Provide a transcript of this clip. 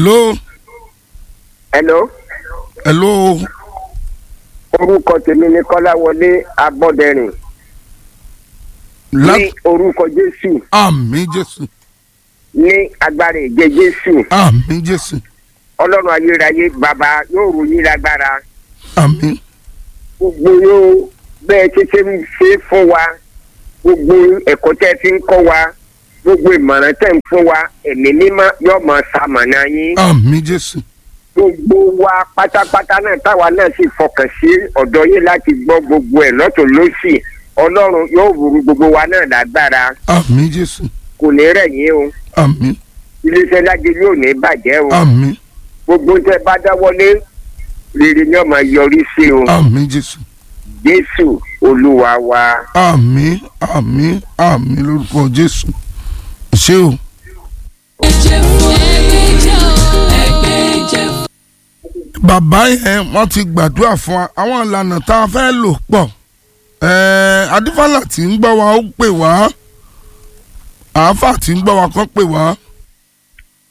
hello hello hello orúkọ tèmi ni kọ́láwọlé abọ́dẹrìn la ní orúkọ jésù àmì jésù ní agbára ìjẹ jésù àmì jésù ọlọ́run ayérayé bàbá yóò ròyìn lágbára àmì gbogbo yóò bẹ́ẹ̀ títí ń ṣe fún wa gbogbo ẹ̀kọ́ tẹ́ fi ń kọ́ wa gbogbo ìmọ̀ràn tẹ́ ń fún wa ẹ̀mí mímọ́ yóò mọ̀ ṣamọ̀nà yín àmì jésù gbogbo wa pátápátá náà táwa náà sì fọkàn sí ọ̀dọ̀ yín láti gbọ́ gbogbo ẹ̀ lọ́tún lọ́sì ọlọ́run yóò wúru gbogbo wa náà lágbára àmì jésù kò ní rẹ̀ yín o àmì iléeṣẹ́ lájẹ yóò ní bàjẹ́ o àmì gbogbo tẹ́ bá dáwọ́lé rere ni ó máa yọrí sí o àmì jésù jésù olúwa wa. àmì àmì àmì lórúkọ jésù ṣé o. bàbá yẹn wọ́n ti gbàdúrà fún wa àwọn ìlànà tá a fẹ́ lò pọ̀ ẹ̀ẹ́ adífàlà tí ń gbọ́ wa ó pè wá àáfà tí ń gbọ́ wa kàn pè wá